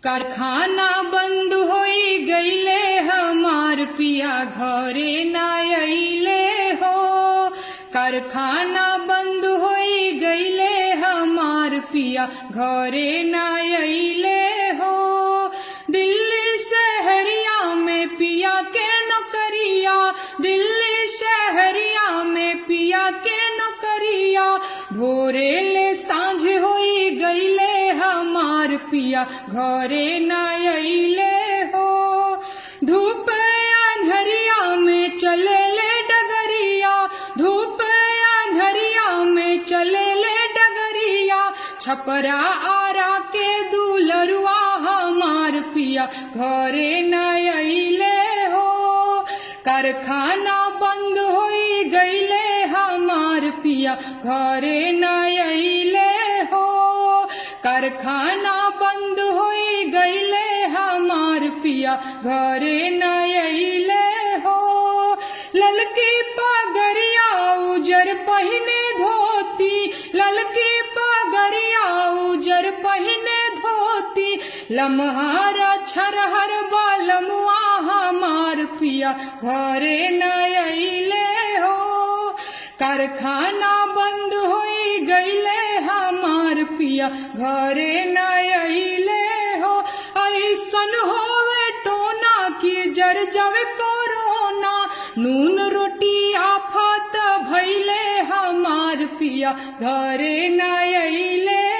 कारखाना बंद होई गईले हमार पिया घरे ना अइले हो कारखाना बंद होई गईले हमार पिया घरे ना अइले हो दिल्ली शहरिया में पिया के नौकरिया दिल्ली शहरिया में पिया के नौकरिया भोरे ले सांझ होई गईले हमार पिया घरे न अइले हो धूप अंधरिया में चले ले डगरिया धूप अंधरिया में चले ले डगरिया छपरा आरा के दूलरुआ हमार पिया घरे न अइले हो कारखाना बंद होई गईले हमार पिया घरे न अइले हो कारखाना बंद होई गईले हमार पिया घरे न अइले हो ललकी पगरिया उजर पहिने धोती ललकी पगरिया उजर पहिने धोती लम्हारा छरहर बालमुआ हमार पिया घरे न अइले हो कारखाना बंद होई गईले हमार पिया घरे न अइले हो ऐसन होवे टोना की जर जवे कोरोना नून रोटी आफत भैले हमार पिया घरे न अइले